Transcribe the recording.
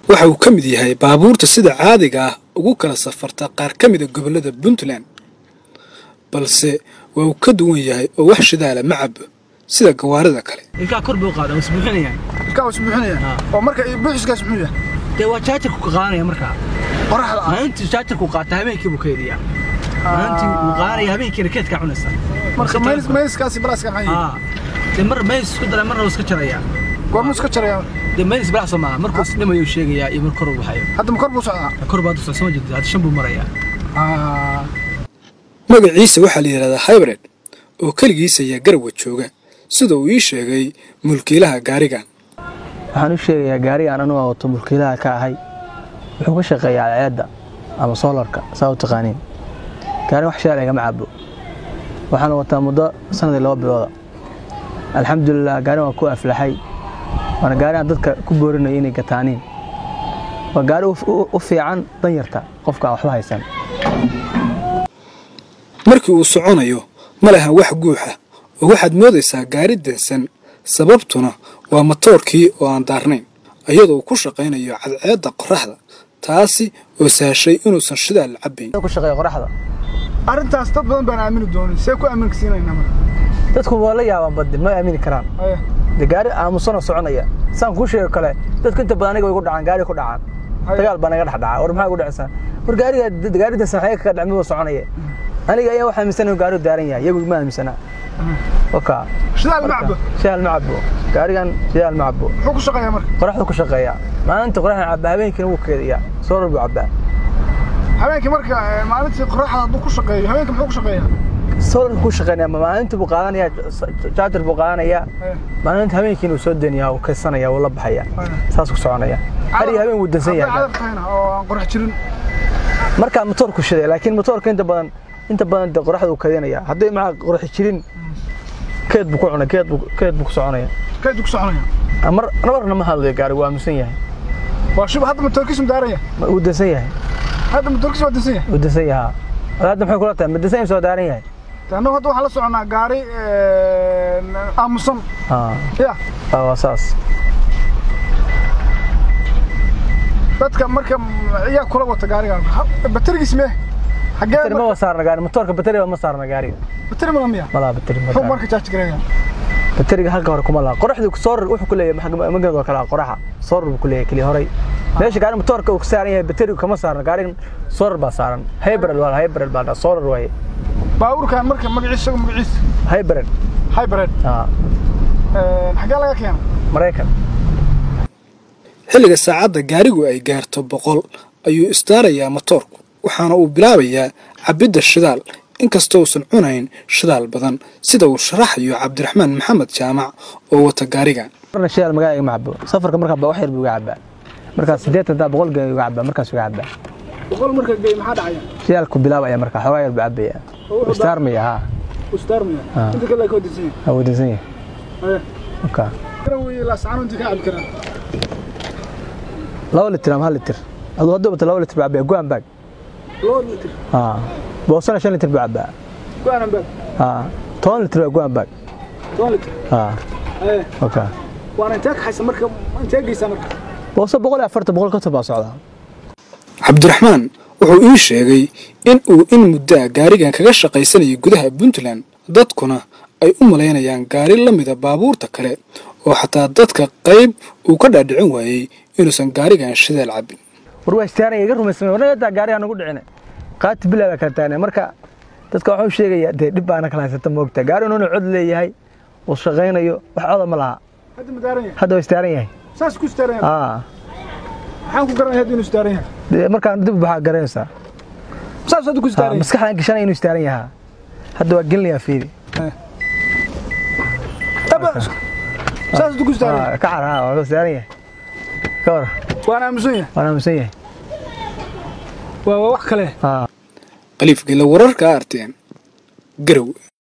waxa uu ka mid yahay baabuurta sida caadiga ah ugu kala safarta qaar ka mida gobollada puntland balse waa uu ka duwan yahay oo wax shidaala ma cabo sida gawaarida kale ilkaa kor buu qaadaa is buuxinayaan ilkaa was buuxinaya oo marka buuxiskaas muxuu yahay dee waa jaajarku ka qaadanaya markaa qoraxda ah maalintii jaajarku qaata habeenkii buu keediyaa maalintii wuu qaadanaya habeenkiina keedkaa cunaysa marka maynis mayniskaasi balaaska maxay yihiin aa dee mar maynis isku daray marna wuu iska jarayaa goormuu iska jaraya dee maynis balacso maaha markuu isdhimayuu sheegayaa iyo mar kor uu baxayo hadda ma kor buu socdaa kor baad usaa soo jeedid hadda shan buu marayaa Ah, magaciisa waxaa la yidhahdaa hybrid oo keligiisa ayaa garowa jooga sida uu ii sheegay mulkiilaha gaarigan waxaan u sheegayaa gaariga aan anugu wato mulkiilaha ka ahay wuxuu ka shaqeeyaa ceedda ama soolarka saa u taqaaniin gaariga wax shaal igama cabo waxaan wataa muddo sanadii laba bilooda alxamdulilah gaari waan ku aflaxay waana gaari aan dadka ku boorinayo inay gataaniin waa gaari u- u- u fiican danyarta qofka aan waxba haysan markii uu soconayo ma lahan wax guuxa oo waxaad moodaysaa gaari dansan sababtuna waa matoorkii oo aan daarnayn iyadoo uu ku shaqaynayo cadceedda qorraxda taasi oo sahashay inuusan shidaal cabbayn ku shaqeeya qoraxda arrintaas dad badan baan aamini doonin see ku aaminka siinaynaa marka dadku waa la yaabaan badin ma aamini karaan Haya. de gaari aamusanoo soconaya saan kuu sheego kale dadku inta badan aniga way igu dhacaan gaari ku dhacaan dagaal baa naga dhex dhaca war maxaa igu dhacaysaa war gaariga gaaridaas maxay kaga dhacmi waa soconaya aniga ayaa waxaa aaminsan inuu gaarigu daaran yahay iyagu ma aaminsana waka shidaal ma cabo shidaal ma cabo gaarigan shidaal ma cabo muxuu ku shaqeeyaa marka qoraxdu ku shaqeeya maalinta qoraxda cabaa habeenkiina wuu keediyaa soorar buu cabaa habeenkii marka eh, maalintii qoraxda hadduu ku shaqeeyo habeenkii muxuu ku shaqeeyaa soolarka ku shaqeynaya maalinta buu qaadanaya jaajar buu qaadanaya Haya. maalinta habeenkiina wuu soo deniyaa wuu kaysanaya wuu la baxaya saas ku soconaya har iyo habeen wuu dansan Hadday yahay cadar tahayna oo aan qorax jirin markaa motoorku shiday laakiin motoorka inta badan inta badan de qoraxda uu kadinaya hadday maxaa qoraxi jirin keed buu ku cunay keed buu keed buu ku soconaya kayduu ku soconaya mar nabarna ma hadlayo gaarigu waa aamusan yahay waa shub hadda matoorkiisu daaraya Ma- wuu dansan yahay hadda matoorkiisu waa dansan yahay wuu dansan yahay haa hadda maxay kula tahay ma dansan yahay soo daaran yahay De annagu hadda waxaan la soconaa gaari eh, aamusan haa ya waa waa saas dadka marka iyaa kula wata gaarigan Ha- baterigiis mee xagee bateri ma saarna gaari motoorka bateri ma saarna gaariga bateri mala miya ma laha bateri ma muxuu saarna marka jaaji gareeya bateriga halka hore kuma laha qoraxdu soorar wuxuu ku leeyahay magad oo kale ah, qoraxa soorar buu ku leeyahay keliya horay meesha gaari motoorka uu ka saaran yahay baterigu kama saarna gaarigan soorar baa saaran hybrid waa hybrid baa dhaa soorar waaye baabuurkan marka magaciisa isagu magaciisa hybrid hybrid aa Eh, xagee laga keena maraykan xilliga saacadda gaarigu ay gaarto boqol ayuu istaarayaa matoorku waxaana uu bilaabayaa cabbidda shidaal inkastoo uusan cunayn shidaal badan sida uu sharaxayo cabdiraxmaan maxamed jaamac oo wata gaarigan marna shidaal magaala igama cabo safarka markaa ba wax yar buu iga cabaa markaas siddeetan daa boqol gee iga cabaa markaas iga cabaa boqol marka gey maxaa dhacaya shidaalku bilaabaya markaa xoogaa yar buu cabaya istaarmaya haa ustaarmaya Ah. inta kale ka wadisan yahay waa wadansan yahay Haya. marka kana wey laascaan inta ka cabi karaan laba litir ama hal litir aduu hadduu bato laba litir buu cabaya goan bag loo litir haa boosana shan litir buu cabaa go-aanan baa haa toban litir baa goan bag toban litir haa Eh, marka waana intee kaxaysa marka intee geysaa marka booso boqol iyo afartan boqol konton baa socdaa cabdiraxmaan wuxuu ii sheegay in uu in muddaa gaarigan kaga shaqaysanayay gudaha puntland dadkuna ay u malaynayaan gaari la mida baabuurta kale oo xataa dadka qayb uu ka dhaadhicin waayey inuusan gaarigan shidaal cabbin war waa istaaraya iga rumaysamay warna daa gaariga nagu dhicine qaati bilaa baa kala taagna marka dadka waxuu sheegaya dee dhib baana kala haysata moogta gaari inuuna cod leeyahay uu shaqaynayo wax coda ma laha hadda ma daaran yahay hadda waa istaaran yahay saas ku istaaran yahay aa maxaan ku garanaya hadda inuu istaaran yahay dee markaan dib waxaa garanaysaa saas hadda ku Aa, istaaran yahay maskaxdaan gashanaya inuu istaaran yahaa hadda waa gelinayaa fiiri Aba, saas hadda ku istaaran yahay Aa, ka car haa waa istaaran yahay ka war waana aamusan yahay waan aaminsan yahay waa waa wax kale aa qaliif gela wararka arteen garow